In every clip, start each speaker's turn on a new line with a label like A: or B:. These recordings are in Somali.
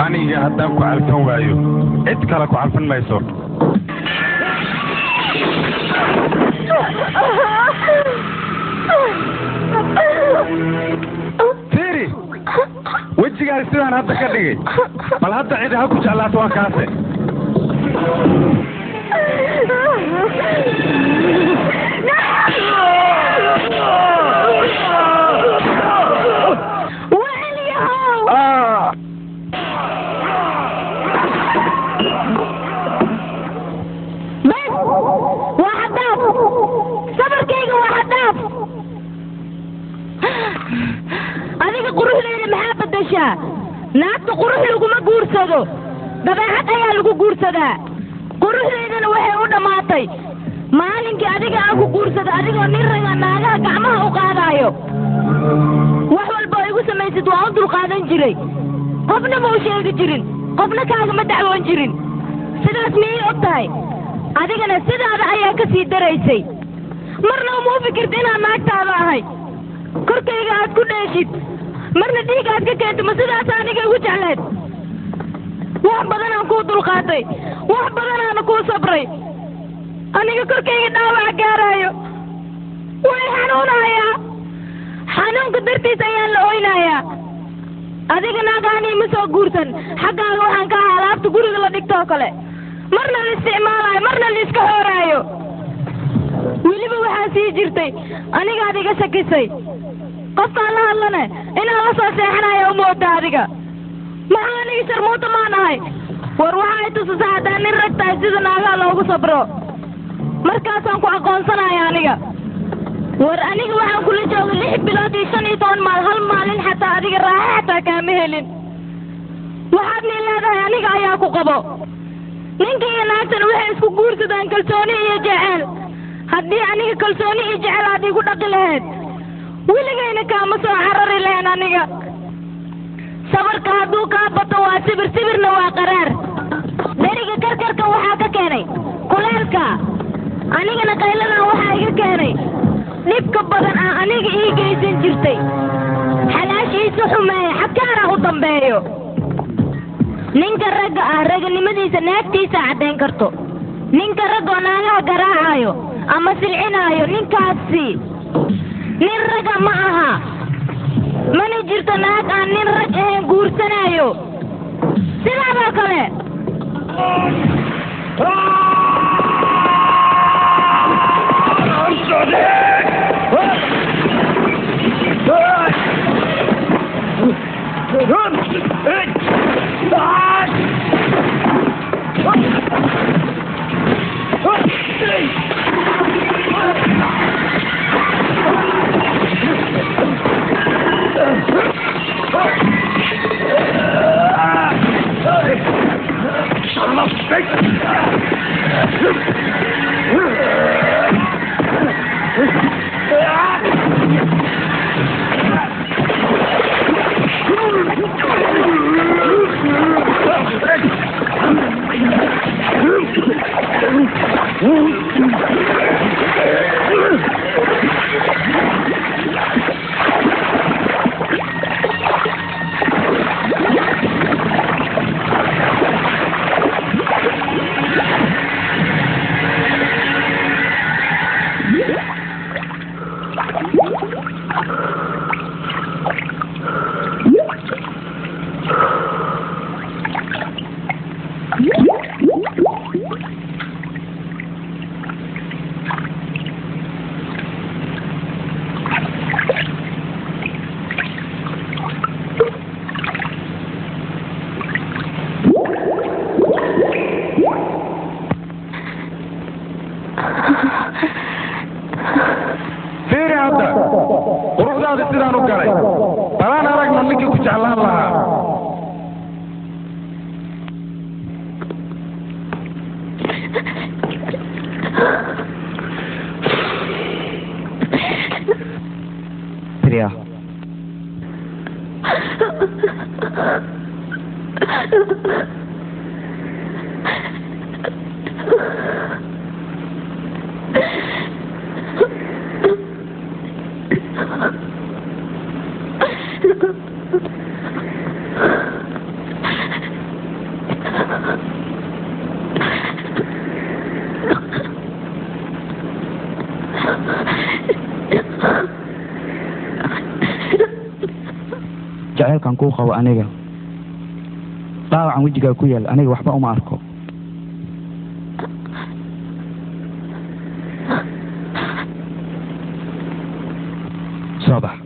A: aniga haddaan ku calfan waayo cid kale ku calfan mayso fiiri wejigaas sidaan hadda ka dhigay bal hadda cidi ha ku jeclaato waa kaase Ah!
B: bes waa xadaaf sabarkayga waa xadaaf adiga quruxdeeda maxaa bedeshaa naagta qurux laguma guursado dabeecad ayaa lagu guursadaa quruxdeedana waxay u dhammaatay maalinkii adiga aan ku guursado adigoo nin raga naagaha gacmaha u qaadaayo wax walba oo igu samaysid waa u dulqaadan jiray qofna ma u sheegi jirin qofna kaagama dacwoon jirin sidaas miyay og tahay adigana sidaada ayaa ka sii daraysay marna uma u fikirta inaan naagtaada ahay korkayga aad ku dheeshid marna dhiig aad ka keento ma sidaas aniga igu jecleed wax badanaan kuu dulqaatay wax badanaana kuu sabray aniga korkayga dhaawaca gaaraayo way xanuunayaa xanuunka dartiis ayaan la oynayaa adiga naagaanii ma soo guursan xaggaaga waxaan ka ahaa alaabta guriga la dhigtoo kale marna la isticmaalaayo marna la iska xooraayo weliba waxaa sii jirtay anigaad iga shakisay qofkaan la hadlane inaan la soo seexanayo u mooda adiga maxaa aniga sharmuuta maan ahay war waxa ay tusisa haddaan nin rag tahay sida naagaha loogu sabro markaasaan ku aqoonsanaya aniga war aniga waxaan kula joogay lix bilood iyo shan iyo toban maal hal maalin xataa adiga raaxa xataa kaama helin waxaadni leedahay aniga ayaa ku qabo ninka iyo naagtan waxay isku guursadaan kalsooni iyo jeceel haddii aniga kalsooni iyo jecel aad igu dhaqi lahayd weligayna kaama soo carari lahayn aniga sabarka hadduu kaa bato waa sibir sibirna waa qaraar dheriga karkarka waxaa ka keenay kuleelka anigana qayladan waxaa iga keenay dhibka badan ah aniga ii geysan jirtay xalaashiisa xumeeya xakaana u dambeeyo ninka ragga ah raganimadiisa naagtiisa caddayn karto ninka raggoo naagaha garaacaayo ama silcinaayo ninkaasi nin ragga ma aha mana jirto naag aan nin rag ahayn guursanaayo sidaadoo kale
A: fiiri hadda quruxdaada sidaan u galay balaan aragna ninkii ku jeclaan lahaa
C: Priya. jaceylkan kuu qabo aniga dhaawacan wejigaa ku yaal aniga waxba uma arko soo bax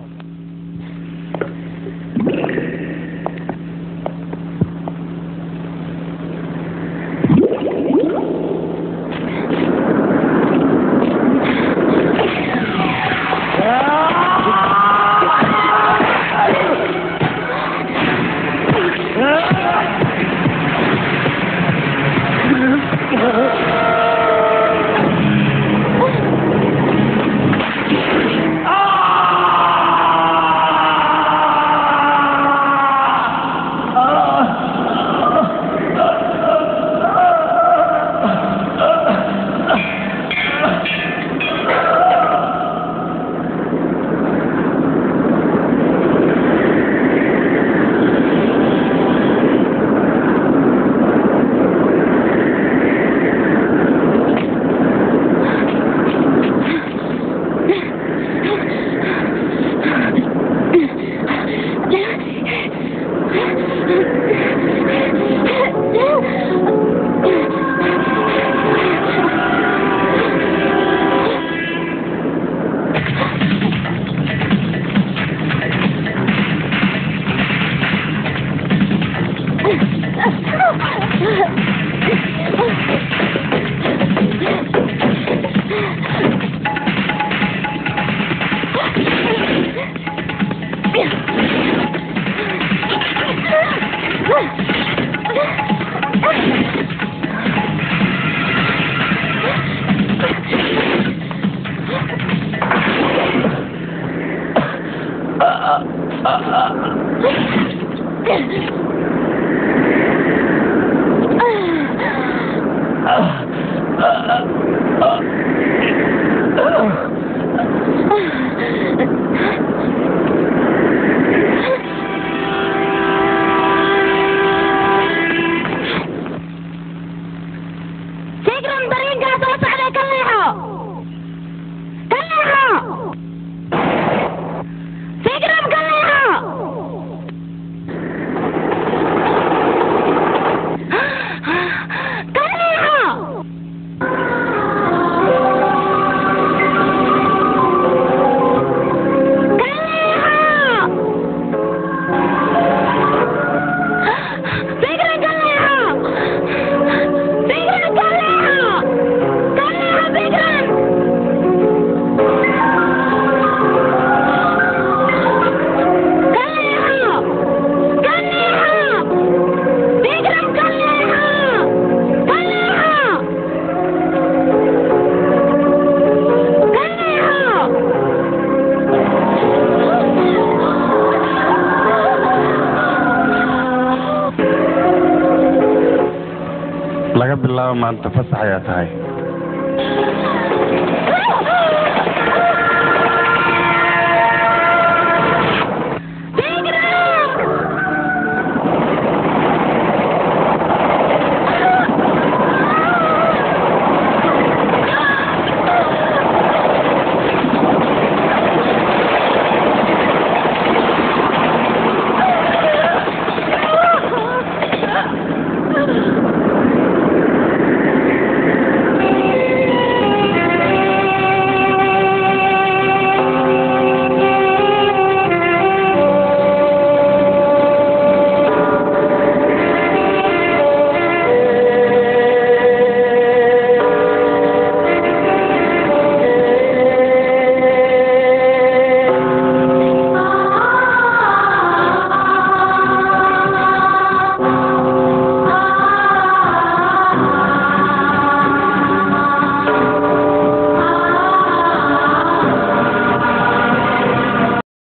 B: fikran dariinkaa soo socday ka leexo ka leexo fikran ka leexo ka leexo ka leexo fikran ka leexo fikran ka leexo ka leexo fikran ka leexo ka leexo fikran ka leexo ka leexo ka leexo
A: laga bilaabo maanta fasax ayaa tahay